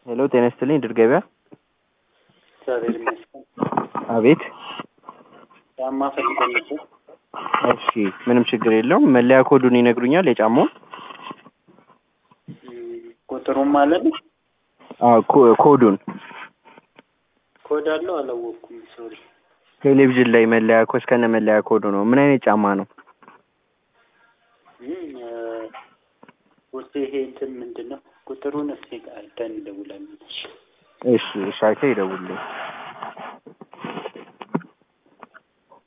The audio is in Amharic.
ሄሎ ጤና ይስጥልኝ ድር ገበያ። እግዚአብሔር ይመስገን። አቤት። ጫማ ፈልገን ነበር። እሺ ምንም ችግር የለውም። መለያ ኮዱን ይነግሩኛል የጫማውን? እም፣ ቁጥሩም ማለት ነው። አዎ ኮ- ኮዱን ኮድ አለው አላወቅኩም። ሶሪ። ቴሌቪዥን ላይ መለያ ኮ እስከነ መለያ ኮዱ ነው። ምን አይነት ጫማ ነው? እም፣ እ፣ ውስጥ ይሄ እንትን ምንድን ነው? ቁጥሩን እስኪ አይተን እንደውላለን። እሺ እሺ አይተህ ይደውልልኝ።